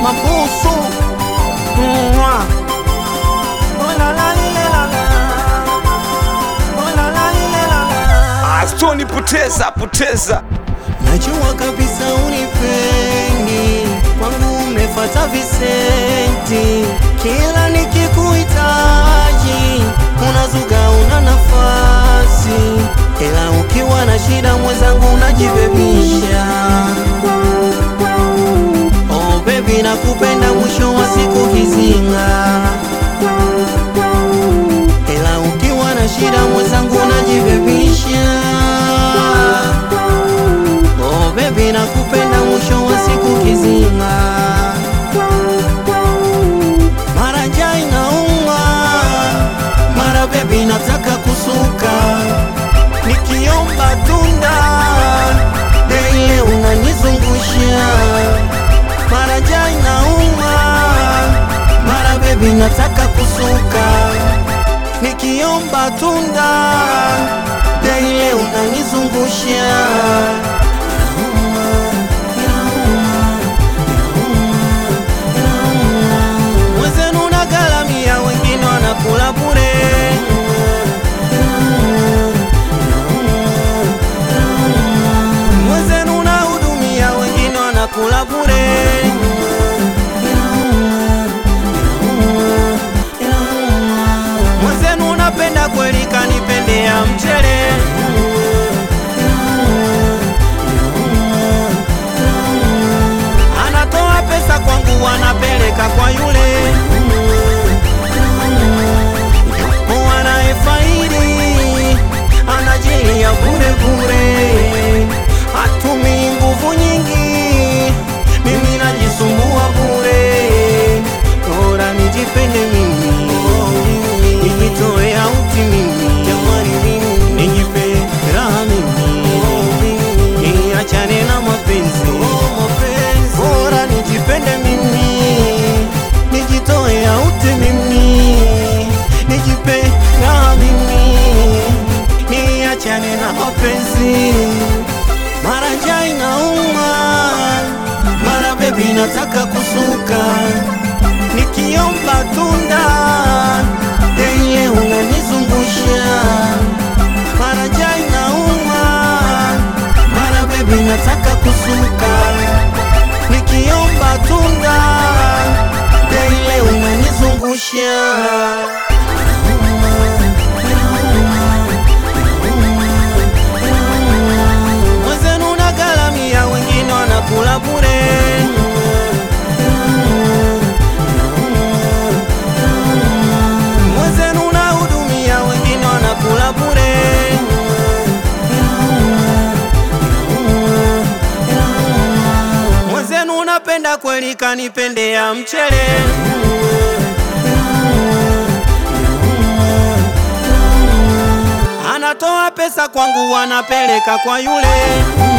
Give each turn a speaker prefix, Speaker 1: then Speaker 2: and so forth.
Speaker 1: mabusu Mwa. Oh, la, la, lile, la, la. Oh, la, la, lile, la, la.
Speaker 2: Ah, Stoni poteza poteza
Speaker 1: Najua kabisa unipendi, kwangu umefata visenti. Kila nikikuhitaji unazuga, una nafasi, ila ukiwa na shida mwenzangu unajibebisha. Oh baby, nakupenda, mwisho wa siku kizinga, ila ukiwa na shida mwenzangu unajibebisha. Oh baby nakupenda mwisho wa siku kizima, mara njaa inauma, mara baby nataka kusuka, nikiomba tunda daily unanizungusha, mara njaa inauma, mara baby nataka kusuka, nikiomba tunda daily unanizungusha Mwenzenu unagalamia, wengine wanakula bure. Mwenzenu unahudumia, wengine wanakula bure. Mwenzenu unapenda kweli, kanipendea mchele. Anatoa pesa kwangu, anapeleka kwa yule wanaefaidi, anajilia bure bure, hatumi nguvu nyingi, mimi najisumbua bure. Bora nijipende mimi, nijitoe auti mimi, nijipe raha mimi, niachane na mapenzi bora nijipende mimi, nijitoe auti mimi, nijipe raha mimi, niachane na mapenzi. Mara njaa inauma, mara bebi nataka kusuka, nikiomba tunda daily unanizungusha. Mara njaa inauma, mara bebi nataka kusuka nikiomba tunda daily unanizungusha. Mwenzenu unagalamia, wengine wanakula bure. Mwenzenu unahudumia, wengine wanakula bure. Mwenzenu unapenda kweli, kanipendea mchele. Anatoa pesa kwangu, anapeleka kwa yule